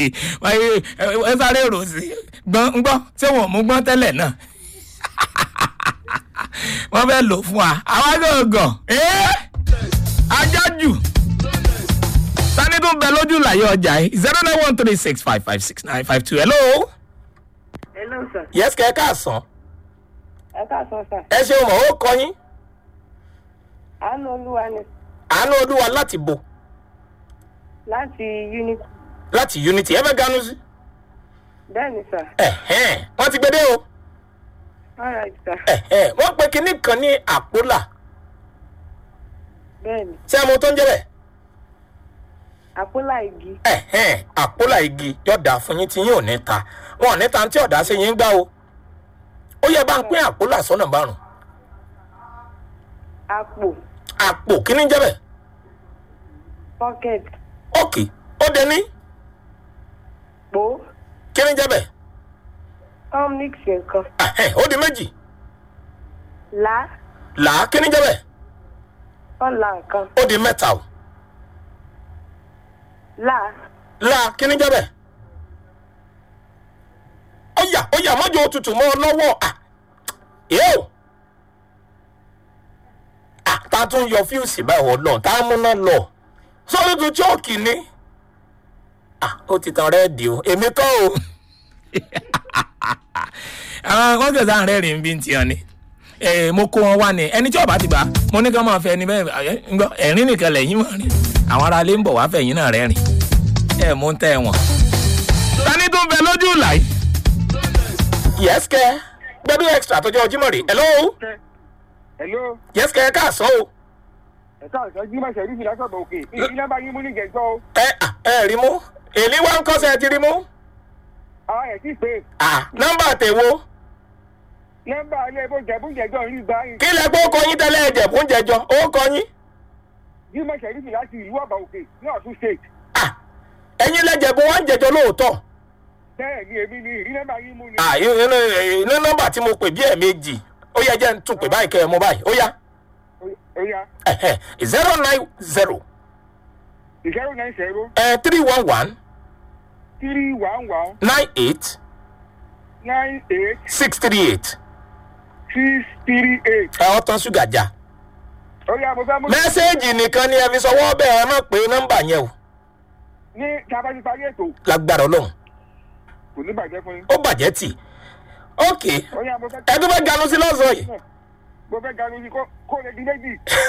ẹ sáré rò sí gbọ́n ń gbọ́ ṣé wọn ò mú gbọ́n tẹ́lẹ̀ náà wọ́n fẹ́ lò fún wa àwa gàngàn ajájù sani tún bẹ lójú làyé ọjà yìí zero nine one three six five five six nine five two hello. hello sir yes kẹ́ ẹ káàsán ẹ káàsán sir ẹ ṣeun mọ̀ ó kọ yín àánú olúwa ni àánú olúwa láti bò láti unity láti unity ẹ fẹ́ ganu sí. bẹ́ẹ̀ ni sir ẹ̀hẹ́n wọ́n ti gbé dé o alright sir ẹ̀hẹ́n wọ́n pe kinní kan ní àpólà bẹ́ẹ̀ ni ṣé ẹ mọ tó ń jẹ́ bẹ́ẹ̀ àpólà igi ẹ̀hẹ́n àpólà igi yọ̀dà fún yín tí yín ò ní ta wọn ò ní ta tí ọ̀dà sí yín gbá o ó yẹ bá ń pín àpólà sọ́nà márùn àpò àpò kíní jẹ́ bẹ́ẹ̀ pocket ókè ó dé ní pò kíní jẹ́ bẹ́ẹ̀ tom mix nǹkan ẹ̀hẹ́n ó di méjì là là á kíní jẹ́ bẹ́ẹ̀ ọ̀là nǹkan ó di mẹ́ta o là là á kíní jẹ́ bẹ́ẹ̀ ó yà ó yà mọ́jọ òtútù mọ́ ọ lọ́wọ́ à yóò à tá a tún yọ fíùsì báyìí wọ́n lọ tá a múná lọ sọ́dọ̀ tó chọ́ọ̀kì ni à ó ti tan rẹ́ẹ̀dì o èmi kọ́ o. àwọn kan kẹsàn án rẹ́rìn bí n tiyan ni Eh, mo kó wọn wá ni ẹni tí ọba ti gbà mo ní ká máa fẹ ẹni bẹ́ẹ̀ ẹ, ń gbọ́ ẹ̀rín nìkan lẹ́yìn mọ̀ rí àwọn ará ilé ń bọ̀ wá fẹ̀yìn náà rẹ́rìn ẹ̀ mú ń tẹ́ wọn. tani tó ń bẹ lójú ìlà yìí. yes kẹ gbẹdú extra tó jẹ ọjímọ rè hello Hello, yes kẹ káàsán o ẹ̀ka ọ̀sán jímọ̀ ṣẹ̀rí fi lásọ̀bọ̀ òkè. Ìdí nọ́mbà yín mú ní gẹ̀ẹ́sọ́ o. ẹ à, ẹ rí mú èlé wa ń kọ́sẹ̀ ti rí mú Àwọn ẹ̀ tí pé à nọ́mbà tèwo nọ́mbà ilé ẹ̀bùn jẹ̀bùn jẹ̀jọ́ ń rí gbá yín. kí lẹ pé ó kọ yín tẹ́lẹ̀ ẹ̀jẹ̀ fún jẹjọ ó kọ yín Jímọ̀ ṣẹ̀rí fi láti ìlú ọ̀bà òkè ní Ọ̀ṣun state. à ẹ̀yin lẹ́jẹ̀ bó wọ́n ń jẹjọ lóòótọ́ Bẹ́ẹ̀ ni èmi ni ìrí nọ́mbà yín mú ni. à inú inú nọ́mbà tí mo pè bí ẹ̀ẹ̀mejì ó yẹ jẹ́ ń tún pè báyìí kẹ́ ẹ mú báyìí ó yá Ó yá zero nine zero zero nine zero three one one three one one nine eight nine eight six three eight six three eight. ẹ ọ tán ṣúgà já Ó yá mo fẹ́ mú. mẹ́sẹ̀gì nìkan ni ẹ fi sọwọ́ bẹ́ẹ̀ ẹ má pé nọ́mbà yẹn o Ní tábàtì parí ètò lágbára ọlọ́run kò ní bàjẹ́ fún yín. ó bàjẹ́ tì ok Ó yá mo fẹ́. ẹ tó fẹ́ ganu sí lọ́sàn yìí Mo fẹ́ ganu sí kó- kó lè di méjì.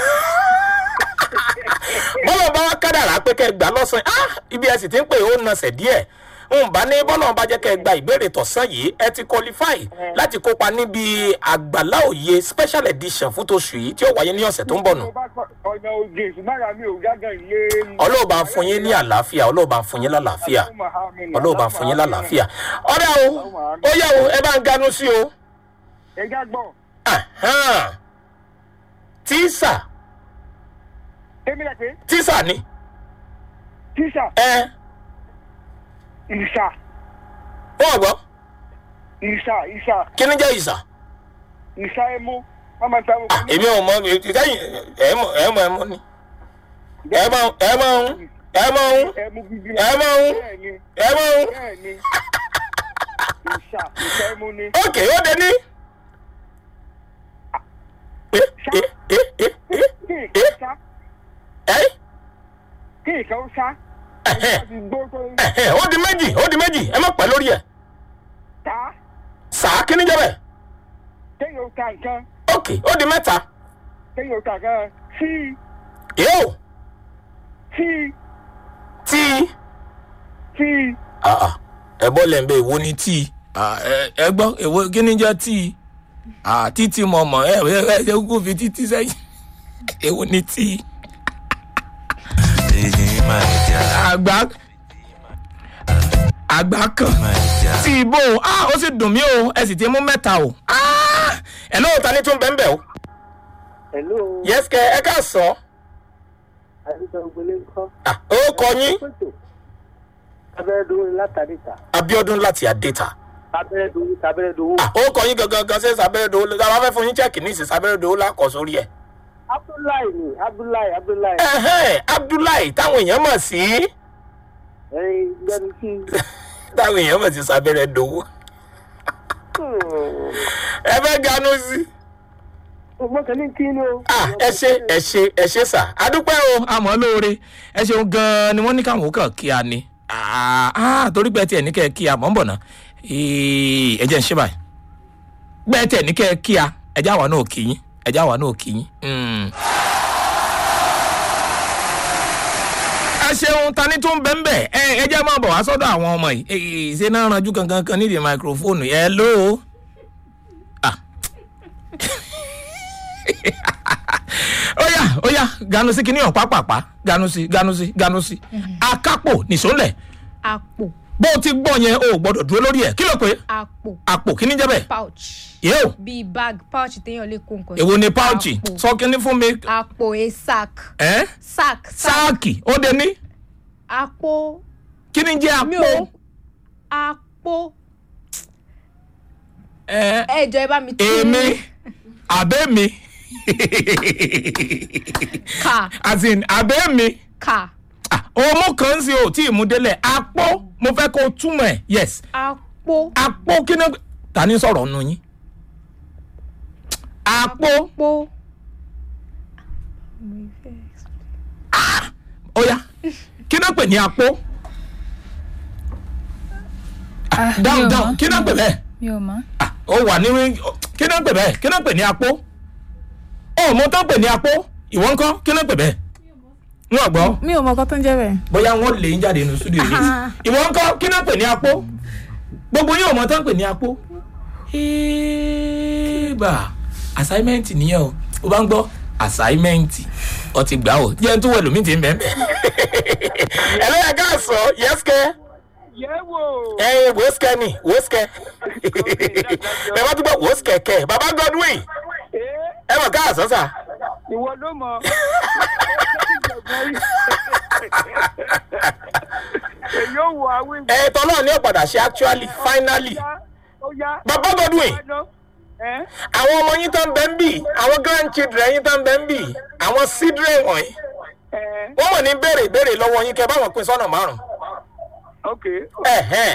bọ́lọ̀ bá wá kádàrá pé kẹ́ ẹ gbà lọ́sàn yìí ah ibi ẹ sì ti ń pè ó nasẹ̀ díẹ̀ n bá ní bọ́lọ̀ bá jẹ́ kẹ́ ẹ gba ìbéèrè tọ̀sán yìí ẹ ti qualify láti kópa níbi àgbàlá òye special edition fún tóṣù yìí tí ó wáyé ní ọ̀sẹ̀ tó ń bọ̀ nù Mo bá kọ- ọ̀nà ògè ìsúmára mi ò yágan ilé. ọlọ́ọ̀bá fún yín ní àlàáfíà ọlọ́ọ̀bá fún yín lálàáfíà ọlọ́ọ̀bá fún yín lálàáfíà ọ̀rẹ́ o ó yẹ o ẹ bá ń ganu sí o Ẹja gbọ́, Ahan. tíṣà èmi rẹ̀ pé tíṣà ni tíṣà ẹ ìṣà wọ́n gbọ́ ìṣà ìṣà kí ni jẹ́ ìṣà ìṣà ẹmu wọ́n máa ń ta ẹmu Ah, èmi ò mọ ìtẹ́yìn ẹ mọ ẹ mọ ẹ mọ ni ẹ mọ ẹ mọ ń ẹ mọ ń ẹmu gidi ẹ mọ ń bẹ́ẹ̀ ni ẹ mọ ń bẹ́ẹ̀ ni ìṣà ìṣà ẹmu ni ókè ó dé ní. ẹ ẹ ẹ ẹ ẹ kí ìkan ó ṣá ẹ kí ìkan ó ṣá ẹhẹn, láti gbó tó ń ẹhẹn, ó di méjì ó di méjì ẹ má pẹ́ lórí ẹ̀ ta sàá kí ni jẹ́ bẹ́ẹ̀ kéèyàn ó ta nǹkan ókè ó di mẹ́ta kéèyàn ó ta nǹkan tí yóò tí tí tí ẹ bọ́ lẹ́ ń bẹ èwo ni tíì ẹ gbọ́ èwo kí ni jẹ́ tíì títí mọ̀ mọ̀ ẹ ẹ ẹ kó fi títí sẹ́yìn èwo ni tíì. àgbà àgbà kan tí ibo ah ó sì dùn mí o ẹ sì ti mú mẹ́ta o ah ẹ lóò ta ni tún bẹ́ẹ̀ bẹ́ẹ̀ o hello yẹ́sìkẹ́ ẹ ká sọ àdìsọ ògbélé ńkọ́ ah ó kọ yín pẹ̀tọ̀ abẹ́rẹ́dowó látàdíta abiodun láti adéta abẹ́rẹ́dowó abẹ́rẹ́dowó ah ó kọ yín gangan gan ṣe sábẹ́rẹ́dowó la bá fẹ́ fún yín chẹ́ẹ̀kì ní ìsìn sábẹ́rẹ́dowó lákọ̀ sórí ẹ̀ abdullahi ni abdullahi abdullahi ẹ̀hẹ́n abdullahi táwọn èèyàn mọ̀ sí ẹyin gbẹnu sí táwọn èèyàn mọ̀ sí sábẹ́rẹ́ dowó ẹ fẹ́ ganú sí. mo kàn ní kí ni o. ah ẹ ṣe ẹ ṣe ẹ ṣe sà adúpẹ́ o àmọ́ lóore ẹ ṣeun gan-an ni wọ́n ní káwọn kàn kí a ní Ah, ah, torí pé tiẹ̀ ní kẹ́ ẹ kí a mọ̀ ń bọ̀ náà Ee, ẹ jẹ́ ń ṣe báyìí bẹ́ẹ̀ tiẹ̀ ní kẹ́ ẹ kí a ẹ já wa náà kí yín ẹ já wa náà kí yín. Mm. ẹ ṣeun ta ni tó ń bẹ́ ń bẹ́ ẹ ẹ jẹ́ máa bọ̀ wá sọ́dọ̀ àwọn ọmọ yìí Ee, ṣé náà ranjú kankan kan nídìí máikrófóònù ẹ lóo. Ah. oya oya ganu sí kíní ọ̀pá pàpà ganu sí ganu sí ganu sí akápò nìṣólẹ̀ àpò bó o ti gbọ́ yẹn o ò gbọ́dọ̀ dúró lórí ẹ̀ kí ló pé àpò àpò kíní jẹ́ bẹ́ẹ̀ pouch yóò bíi bag pouch téèyàn lè kó nǹkan èwo sí. ni páùchì àpò sọ kíní fún mi àpò a sack ẹ́ sack sack sáàkì ó de ní àpò kíní jẹ́ mi àpò ò àpò ẹ́ ẹ jọ ẹ bá mi tún èmi àbẹ́ mi kà as in àbẹ́ mi kà Ah, ọmọ kan ń ṣe ò tí ì mú délẹ̀ àpò mo fẹ́ kó o túmọ̀ ẹ̀ yes àpò àpò kíní ta ni sọ̀rọ̀ nù yín àpò àpò ó yá kí náà pè ní àpò dáhùn dáhùn kí náà pè bẹ́ẹ̀ mi ò mọ̀. Ah, ó wà ní kí náà pè bẹ́ẹ̀ kí náà pè ní àpò ó mo tán pè ní àpò ìwọ ńkọ́ kí náà pè bẹ́ẹ̀ n ò gbọ́ mi ò mọ̀ ọkọ tó ń jẹ́ bẹ́ẹ̀. bóyá wọ́n lè ń jáde nínú studio yìí ìwọ ńkọ́ kí náà pè ní àpò gbogbo yín ò mọ tán pè ní àpò ìbà assignment nìyẹn o ó bá ń gbọ́ assignment ọ ti gbà ó jẹ́ n tó wẹ̀ lómi ti ń bẹ́ẹ̀ bẹ́ẹ̀. ẹlẹ́yà ká sọ yẹ́sìkẹ́ yẹ̀wò. ẹ wẹ́sìkẹ́ ni wẹ́sìkẹ́ ẹ bá tún bọ̀ wẹ́sìkẹ́ kẹ́ bàbá Godwin ẹ mọ̀ ká àsọ́sà. ìwọ ló mọ. èyí ò wọ àwọn ìwé. ẹ tọ́lọ́ ní ọ̀padà ṣe actually finally ó yá. Bàbá Godwin. ẹ àwọn ọmọ yín tó ń bẹ ń bì àwọn grandchildren yín tó ń bẹ ń bì àwọn children wọ̀nyí ẹ wọ́n mọ̀ ní béèrè ìbéèrè lọ́wọ́ yín kẹ́ báwọn pín sọ́nà márùn-ún. ok Ẹ̀hẹ́n.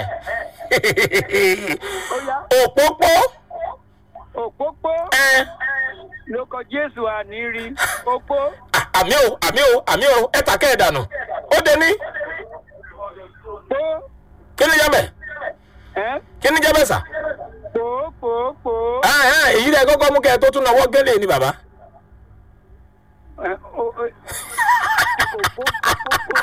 ó yá. òpópó òpópó ẹ ló kọ jésù àníri òpó àmì o àmì o àmì o ẹ tà kẹ́ ẹ̀ dànù ó dé ní pó kí ni jẹ́ bẹ̀ ẹ kí ni jẹ́ bẹ̀ sà. pó pó pó Ẹ̀hẹ́n, èyí rẹ̀ kọ́kọ́ mú kẹ́ ẹ tó tún náwó gélé ni bàbá. ẹ ó ó òpó òpó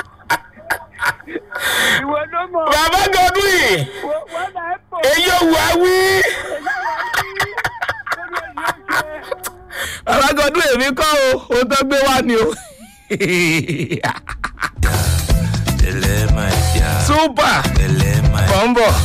ìwọ ló mọ bàbá Godwin Wọ- wọn náà pò èyí ò wá wí. bàbá Godwin èmi kọ́ o ohun tó gbé wá ni o. Tẹ̀lé máa jà. super Tẹ̀lé máa jà. bọ̀ ń bọ̀.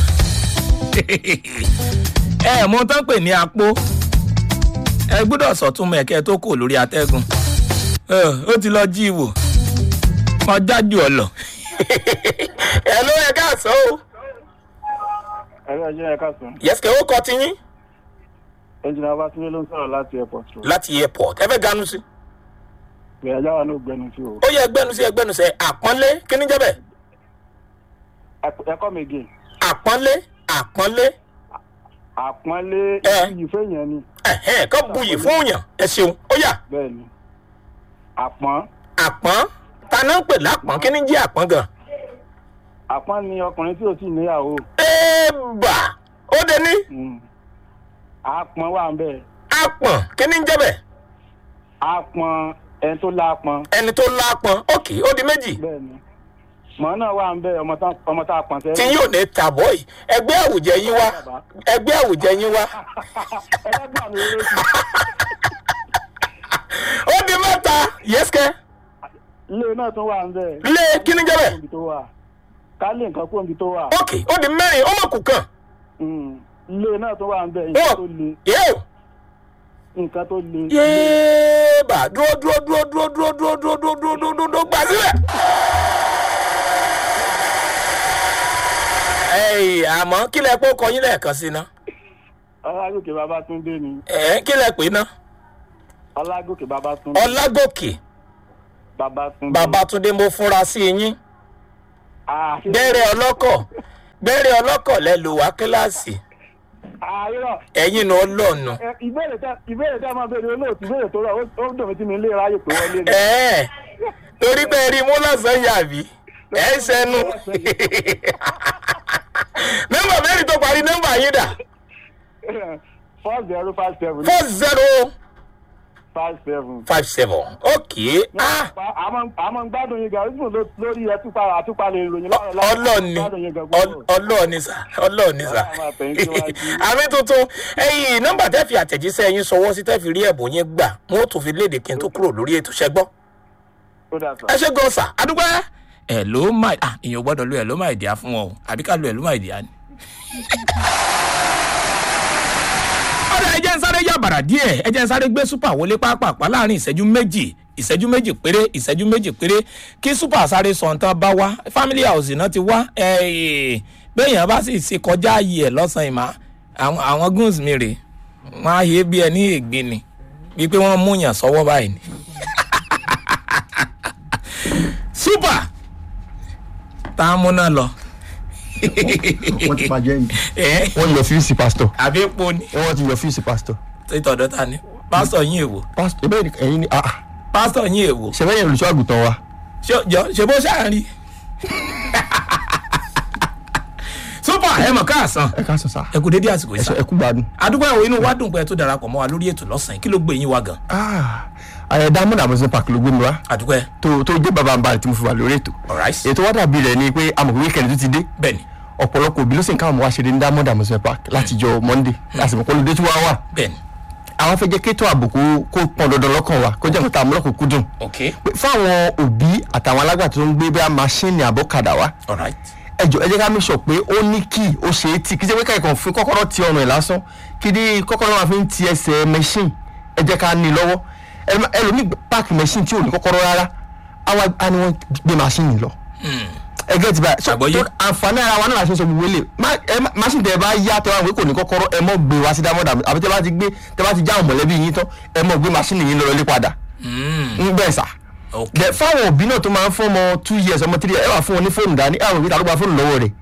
ẹ mọ tán pè ní apó ẹ gbọ́dọ̀ sọ̀túnmọ̀ ẹ̀kẹ́ tó kù lórí atẹ́gùn Ẹ, ó ti lọ jí ìwò wọn jájú ọ lọ. ẹ ló yẹ ká sọ o. ẹ̀rọ ẹ̀jẹ̀ ẹ̀ka sùn. yẹ́sìkẹ́ ó kọ tiyín ẹnjìnà Babátúndé ló ń sọ̀rọ̀ láti airport road. láti airport ẹ fẹ́ ganu sí. ìgbéyàwó ajá wa náà gbẹnu sí o. ó yẹ ẹgbẹ́nu sí ẹgbẹ́nu sẹ àpọ́nlé kí ni jẹ́ bẹ́ẹ̀ ẹ̀kọ́ mi gè àpọ́nlé àpọ́nlé àpọ́nlé Ẹ. ìyí fẹ́yàn ni ẹ̀hẹ́n kọ́ buyì fún òyàn ẹ ṣeun ó yà bẹ́ẹ̀ ni àpọ́n àpọ́n taná ń pè lápọ́n kí ni jẹ́ àpọ́n gan. àpọ́n ni ọkùnrin tí ò tí ì níyàwó ẹ̀ẹ́bà ó dé ní Mm. àpọ́n wà ń bẹ̀ àpọ̀n kí ni jẹ́ bẹ́ẹ̀ àpọ́n ẹni tó lápọ́n ẹni tó lápọn òkè ó di méjì bẹ́ẹ̀ ni mọ̀ náà wà ń bẹ̀ ọmọ tá- ọmọ tá a pọ̀n tí sẹ́yìn. yóò ní tàbọ̀ yìí ẹgbẹ́ àwùjẹ yín wá ẹgbẹ́ àwùjẹ yín wá ẹlẹ́gbọ̀n mi ló ti ó di mẹ́ta yẹ́sìkẹ́ ilé náà tún wà ń bẹ̀. lé kí ni jẹ́ bẹ́ẹ̀ Kóńbi tó wà ká lè nǹkan kóńbi tó wà. òkè ó di mẹ́rin ó mọ̀ kù kàn Mm. ilé náà tún wà ń bẹ̀ nǹkan tó le yóò nǹkan tó le. yéèbà dúró dúró dúró dúró dúró dúró dúró dúró dúró dúró dúró dúró gbà sílẹ̀. ẹ̀yìn àmọ́ kí lẹ pé ó kọ yín lẹ́ẹ̀kan sí ná ọlágòkè babátúndé ni ẹ̀ kí lẹ pè ná ọlágòkè babátúndé ọlágòkè babátúndé babatunde mo fúnra sí yín Ah, ṣe- gbẹ́rẹ́ ọlọ́kọ̀ gbẹ́rẹ́ ọlọ́kọ̀ lẹ lò wá kíláàsì Ah, irọ́. ẹ̀yin náà lọ́nu. Ẹ, ìbéèrè tẹ ìbéèrè tẹ máa béèrè olóòtú ìbéèrè tó rọ ó ó dùn mí tí mi lè ráyè pé wọlé ni. ẹ̀ẹ́ torí pé rí mú lọ́sàn-án yàbí ẹ̀ ń sẹ́nu. nọ́mbà mẹ́rin tó parí nọ́mbà yín dà four zero five seven four zero five seven. five seven ok ah àmọ́ àmọ́ ń gbádùn yín gan ojú lórí ẹtúpa àtúpalẹ̀ ìròyìn láàárọ̀ láàárọ̀. ọlọ́ọ̀ni gbádùn yín gan gbogbo. ọlọ́ọ̀ni sà ọlọ́ọ̀ni sà Ọlọ́run máa tẹ̀ yín síwájú. àmì tuntun ẹ̀yìn nọ́mbà tẹ́ fi àtẹ̀jíṣẹ́ yín sọwọ́ sí tẹ́ fi rí ẹ̀bùn yín gbà wọ́n ó tún fi léde kí n tó kúrò lórí ètò ṣẹ́gbọ́n ó dà sọ. ẹ ṣe gan sà adúgbò ẹ ló máa ah èèyàn gbọ́dọ̀ lo ẹ ló máa dìá fún wọn o àbí ká lo ẹ ló máa dìá ni. ọ̀dà ẹ jẹ́ ń sáré yàbàrà díẹ̀ ẹ jẹ́ ń sáré gbé super wọlé pápápá láàrin ìṣẹ́jú méjì ìṣẹ́jú méjì péré ìṣẹ́jú méjì péré kí super sáré sọ̀ǹtàn bá wá family house náà ti wá ẹ̀ bẹ́ẹ̀yàn bá sì ṣe kọjá ayé ẹ̀ lọ́sàn-án ìmọ̀ àwọn àwọn goons mi rè wọ́n á yé bí ẹni ègbé ni bíi pé wọ́n mú yàn sọ́wọ́ báyìí ni. super tá a múná lọ. wọ́n ti bàjẹ́ yìí ẹ wọ́n yọ fíìsì pásítọ̀ àbí epo ni wọ́n ti yọ fíìsì pásítọ̀ títọ̀dọ̀ ta ni pásítọ̀ yín èwo pásítọ̀ ebe ẹ̀yin ni ah pásítọ̀ yín èwo sẹ́fẹ̀yìn olùṣọ́ àgùntàn wa ṣé jọ ṣe bó ṣáà rí. super ẹ mọ̀ káàsán ẹ ká sọ sá ẹ kú dédé àsìkò ẹ yìí sọ sá ẹ kú gbádùn. àdúgbò ẹ̀wọ̀ inú wa dùn pé ẹ tó darapọ̀ mọ́ wa lórí ètò lọ́sàn-án kí ló gbé yín wá gan ah ayẹ diamond amusin park ló gbé mi wá àdúgbò ẹ tó tó jẹ́ bàbá àǹbá tí mo fi wà lórí ètò alright ètò wa dàbí rẹ̀ ni pé amọ̀ wíkẹ̀ndì tó ti dé bẹ́ẹ̀ni ọ̀pọ̀lọpọ̀ òbí ló sì ń káwọn ọmọ wa ṣeré ní diamond amusin park láti jọ monday láti mọ̀ kó lóde tí wọ́n wà bẹ́ẹ̀ni àwọn fẹ́ jẹ́ kétò àbùkù kó pọn dandan lọ́kàn wa kó jẹ́ nǹkan tá a mú lọ́kùn kúdùn ok pé fáwọn òbí àtàwọn alágbàtà tó ń gbé bá máṣíìnì àbọ̀kadà wa alright ẹjọ ẹ jẹ́ ká mi sọ pé ó ní kí ó ṣe é tì kí ṣe pé káyọ̀ fún kọ́kọ́rọ́ ti ọrùn ẹ̀ lásán kí ní kọ́kọ́rọ́ máa fi ń ti ẹsẹ̀ machine ẹ jẹ́ ká ní lọ́wọ́ Ẹlòmí- ẹlòmíì páàkì machine tí ò ní kọ́kọ́rọ́ rárá àwa á ní wọ́n gbé machine lọ ẹ gẹ́tì báyìí so Àgbọ́yé. tó àǹfààní ara wa náà la ṣe ń sọ gbogbo ilé machine tẹ ẹ bá yá tẹ wá wí kò ní kọ́kọ́rọ́ ẹ mọ̀ gbé wá sí dámọ́dà àbí tẹ bá ti gbé tẹ bá ti já àwọn mọ̀lẹ́bí yín tán ẹ mọ̀ gbé machine yín lọ ilé padà ń bẹ́ẹ̀ sà ok Bẹ fáwọn òbí náà tó máa ń fún ọmọ two years ọmọ three years ẹ wà fún wọn ní fóònù dání ẹ àwọn òbí ta ló gba fóònù lọ́wọ́ rẹ̀.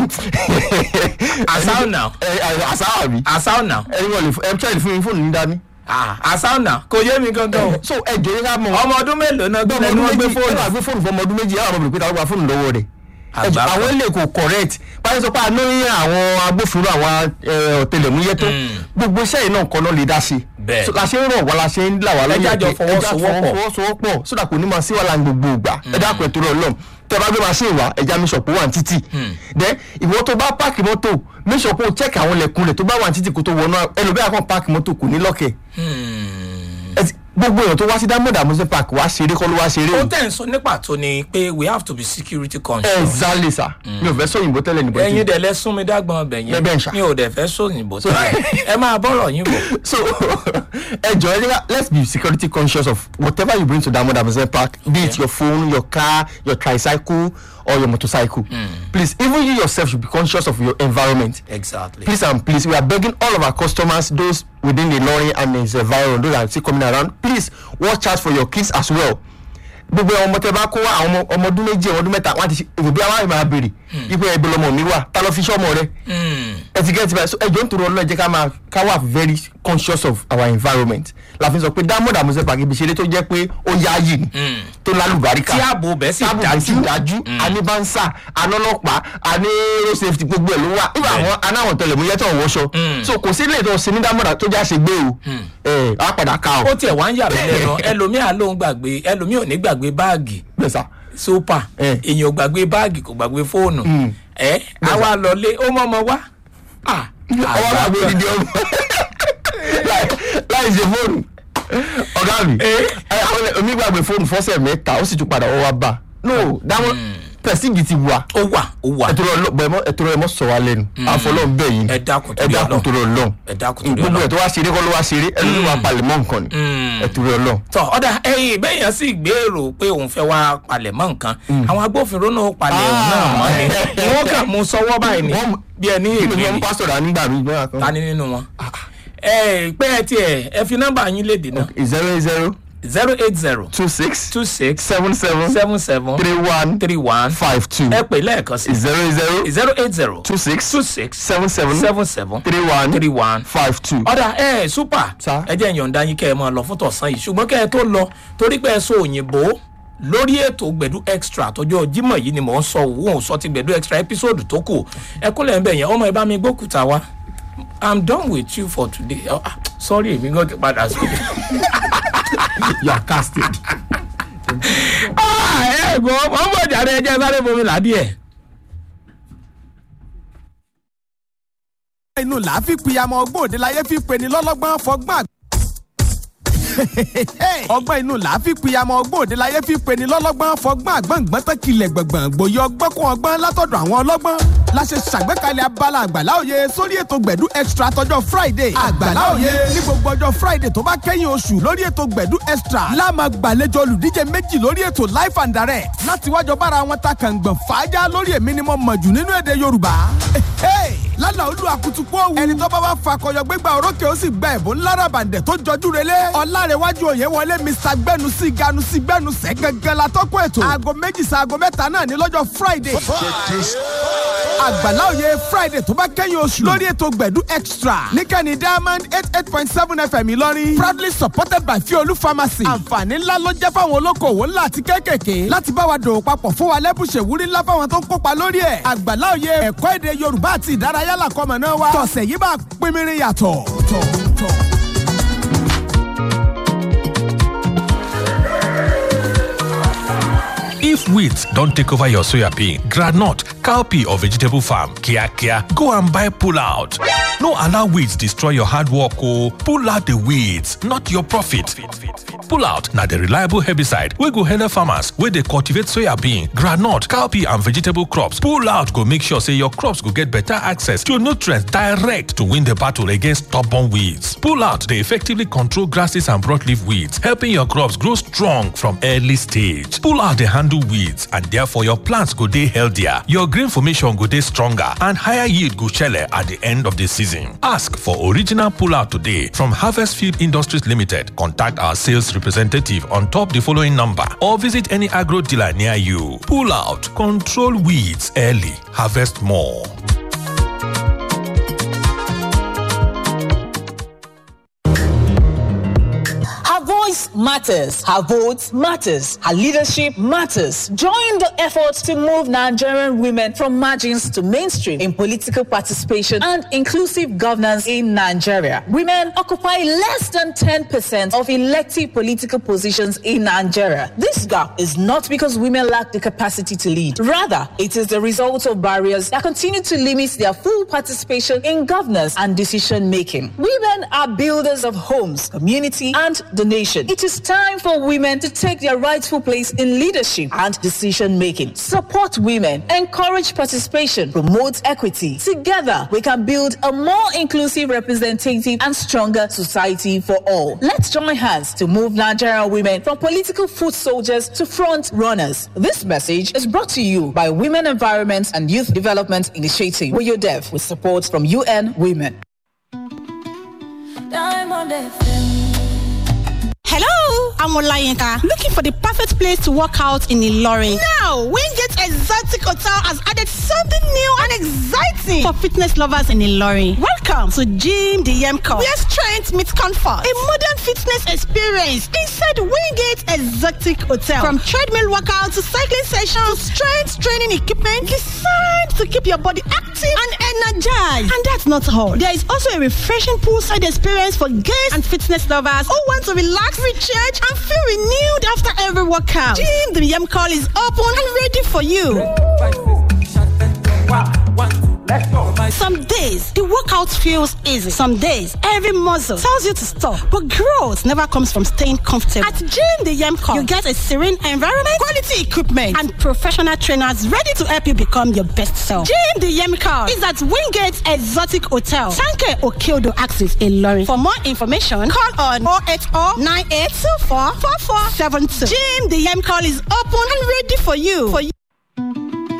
Àṣà ọ̀nà. ẹ ẹ àṣà àbí asao now ẹni wọn lè fún ẹ tíráìlì fún mi fóònù ní dání. ah asao now kò yé mi gangan o so ẹ jẹ́ ká mọ̀ ọmọ ọdún mélòó náà gbé ọmọ lẹ́nu ọdún wọn gbé méjì ẹ fóònù wà gbé fóònù fún ọmọ ọdún méjì ẹ wà mọ̀ pé ta ló gba fóònù lọ́wọ́ rẹ̀. Ẹ jọ̀ọ́, Àgbà àwọn ilé kò correct báyìí sọ pé àná yín àwọn agbófinró àwọn ẹ, ọ̀tẹlẹ̀múyẹ́ tó gbogbo iṣẹ́ yìí náà kọ́ náà lè dá sí. Bẹ́ẹ̀. So, la ṣe ń rọ̀ wá la ṣe ń là wá Ẹ jẹ́ àjọ pé ẹ jẹ́ àjọ fọwọ́sowọ́pọ̀. fọwọ́sowọ́pọ̀ sódà kò ní máa sí wàhálà ní gbogbo ìgbà ẹ dákun ẹ torí Ọlọ́run tẹ bá gbé machine wá ẹja mi sọpọ wà ní títì then ìwọ tó bá páàkì mọ́tò mi sọpọ check àwọn ilẹ̀kùn rẹ̀ tó bá wà ní títì kó tó wọnú ẹlòmíà kan páàkì mọ́tò kò ní lọ́kẹ̀ Ẹ ti- gbogbo èèyàn tó wá sí diamond amusement park wá ṣeré kọ́ ló wá ṣeré ó o tẹ̀ ń sọ ní pàtó ni pé we have to be security conscious. exactly sir mi ò fẹ́ sọ òyìnbó tẹ́lẹ̀ níbo ẹ̀yin dẹ̀ lẹ sún mi dágbọn ọbẹ̀ yẹn Bẹ́ẹ̀ ń ṣá. mi ò dẹ̀ fẹ́ sóyìnbó tẹ́lẹ̀ ẹ máa bọ́rọ̀ yín bọ̀. so ẹ jọ ẹ jẹ́ let's be security conscious of whatever you bring to diamond amusement park be it your phone your car your tricycle or your motorcycle please even you yourself should be conscious of your environment exactly. please and please we are begging all of our customers those within the lorry and its environment those that are still coming around please watch out for your kids as well gbogbo àwọn ọmọ tẹ bá kó wá àwọn ọmọ- ọmọ ọdún méjì ọmọ ọdún mẹ́ta wọn ti ṣe òbí àwọn àmì máa béèrè ipò ẹbí lọmọ mi wà ta ló fi ṣọmọ rẹ ẹ ti gẹ́tì báyìí so ẹjọ́ ń tòrò ọlọ́ọ̀ jẹ́ ká máa ká wà very conscious of our environment la fi sọ pé diamond amusement park ibi ìṣeré tó jẹ́ pé ó yáàyè ni tó lálùbáríkà tí ààbò bẹ́ẹ̀ sì tábù dájú. sì dájú àní bánsà ànọ́lọ́pàá àní road safety gbogbo ẹ̀ ló wà nígbà àwọn anáwọn tẹlẹmúyẹ́ tó ń wọṣọ so kò sí ilé ìtọ́ sí ní dámọ̀dà tó já ṣe gbé o ẹ á padà ká ó o tiẹ̀ wá ń yà mí lẹ́nu ẹlòmíà ló ń gbàgbé ẹlòmíà ò ní gbàgbé báàgì gbèsà super Eh. èèyàn ò gbàgbé báàgì kò gbàgbé fóònù ẹ àwa lọlé ó mọ́mọ́ wá. Ah, ọwọ́ náà gbé odidi ọmọ láì- láì ṣe fóònù ọ̀gá mi ẹ àwọn ilẹ̀- omi gbàgbé fóònù fọ́sẹ̀ mẹ́ta ó sì tún padà wọ́n wá bá no dáwọn pẹ̀sìgì ti wà ó wà ó wà ẹtọrọ ọlọ ẹtọrọ ẹ mọ sọ wa lẹ́nu àfọlọ ń bẹ yìí Ẹ dákun ẹ torí dákun Ọlọ́run. torí Ọlọ́run ẹ dákun torí gbogbo ẹ Ọlọ́run. tó wá ṣeré kọ́ ló wá ṣeré ẹni ló wá palẹ̀mọ́ nǹkan ni ẹ torí Ọlọ́run. tọ ọ̀dà ẹ̀yìn bẹ́yàn sì gbèrò pé òun fẹ́ wá palẹ̀ mọ́ nǹkan àwọn agbófinró náà palẹ̀ òun náà mọ́ ni wọ́n kàn mú sọ́wọ́ báyìí ni Wọ́n- bí ẹni kí ni ègbè wọ́n ni pásítọ̀ rà nígbà mi gbọ́dọ̀ ta kan. ni nínú wọn. ẹ pé ẹ tiẹ̀ ẹ fi nọ́mbà yín léde náà zero zero zero eight zero two six two six seven seven seven seven three one three one five two ẹ pè lẹ́ẹ̀kan sí zero zero zero eight zero two six two six seven seven seven seven three one three one five two. ọ̀dà ẹ ẹ̀ súpà Sir. ẹ jẹ́ ìyọ̀ǹda yín kẹ́ ẹ máa lọ fún tọ̀sán yìí ṣùgbọ́n kẹ́ ẹ tó lọ torí pé ẹ sọ òyìnbó lórí ètò gbẹ̀dú extra tọjọ́ jímọ̀ yìí ni mò ń sọ òun ò sọ ti gbẹ̀dú extra episode tó kù ẹ kúlẹ̀ ń bẹ̀ yẹn ọmọ ẹ bá mi gbókùtà wá i'm done with you for today oh, ah, sorry èmi gan ti padà sí. you are casting. ẹ gbọ́ wọ́n bọ̀ jáde ẹ jẹ́ sáré bomi ládìẹ̀. inú là á fi pìyàmọ̀ ọgbọ́n òde láyé fi pe ni lọ́lọ́gbọ́n fọgbọ́n àgbà. ọgbọ́n inú là á fi pìyàmọ̀ ọgbọ́n òde láyé fi pe ni lọ́lọ́gbọ́n fọgbọ́n àgbọ̀ngbọ́n tán kilẹ̀ gbọ̀ngbọ̀n gbòye ọgbọ́n kún ọgbọ́n látọ̀dọ̀ àwọn ọlọ́gbọ́n. la ṣe ṣàgbékalẹ̀ abala àgbàlá òye sórí ètò gbẹ̀dú extra tọjọ́ friday. àgbàlá òye ní gbogbo ọjọ́ friday tó bá kẹ́yìn oṣù lórí ètò gbẹ̀dú extra. láàmà gbàlejò olùdíje méjì lórí ètò life and direct. láti wájọ bára wọn ta kàngbọ̀n fàájà lórí èmi ni mo mọ̀ jù nínú èdè yorùbá. lálà olú akutuku òwú. ẹni tó bá wá fakọyọ gbégbá orókè ó sì gba ẹ̀bùn lárabàǹdẹ̀ tó jọjú relé. ọ̀làrẹ̀wájú òye wọlé mr gbẹnusí ganusí gbẹnusẹ̀ gangan la tọ́kọ̀ ètò. aago méjì sa aago mẹ́ta náà ní lọ́jọ́ friday. àgbàlá òye friday tó bá kẹ́yìn oṣù lórí ètò gbẹ̀dú extra níkànnì diamond eight eight point seven fm ìlọrin proudly supported by fiolu pharmacy. àǹfààní ńlá ló jẹ́ fáwọn olókoòwò ńlá àti kéékèèké láti bá wa dòwò papọ̀ fún wa lẹ́bùṣẹ̀ wúrí ńlá fáwọn tó ń kópa lórí ẹ̀. àgbàlá òye ẹ̀kọ́ èdè yorùbá àti ìdárayá làkọ́mọ náà wá. tọ̀sẹ̀ yìí bá pínpín yàtọ̀. tọ̀ tọ̀. If weeds don't take over your soya bean, granite, cowpea or vegetable farm, kia kia, go and buy pull out. No allow weeds destroy your hard work oh. Pull out the weeds, not your profit. Pull out na the reliable herbicide wey go help farmers wey dey cultivate soya bean, groundnut, cowpea and vegetable crops. Pull out go make sure say your crops go get better access to nutrients direct to win the battle against stubborn weeds. Pull out dey effectively control grasses and broadleaf weeds, helping your crops grow strong from early stage. Pull out dey handle weeds and therefore your plants go dey healthier, your grain formation go dey stronger and higher yield go shele at the end of the season. Ask for original pull out today from Harvest Field Industries Limited. Contact our sales representative on top the following number or visit any agro dealer near you. Pull out, control weeds early, harvest more. Her voice matters. Her vote matters. Her leadership matters. Join the effort to move Nigerian women from margins to mainstream in political participation and inclusive governance in Nigeria. Women occupy less than 10% of elective political positions in Nigeria. This gap is not because women lack the capacity to lead. Rather, it is the result of barriers that continue to limit their full participation in governance and decision making. Women are builders of homes, community, and the nation. It is time for women to take their rightful place in leadership and decision making. Support women, encourage participation, promote equity. Together, we can build a more inclusive, representative, and stronger society for all. Let's join hands to move Nigerian women from political foot soldiers to front runners. This message is brought to you by Women Environment and Youth Development Initiative, WYODEV, with support from UN Women. Diamond FM. Hello, I'm Olayinka. Looking for the perfect place to work out in Ilorin. Now, Wingate Exotic Hotel has added something new and exciting for fitness lovers in Ilorin. Welcome to Gym the Yemco, where strength meets comfort. A modern fitness experience inside Wingate Exotic Hotel. From treadmill workout to cycling sessions, strength training equipment designed to keep your body active and energized. And that's not all. There is also a refreshing poolside experience for guests and fitness lovers who want to relax, recharge, and feel renewed after every workout. Gym the Yem Call is open and ready for you. Some days the workout feels easy. Some days every muscle tells you to stop. But growth never comes from staying comfortable. At Gym the Yem Call, you get a serene environment, quality equipment, and professional trainers ready to help you become your best self. Gym the Yem Call is at Wingate Exotic Hotel, Sanke Okeodo Axis in Lorry. For more information, call on 080 9824 4472. Gym the Yem Call is open and ready for you. For you.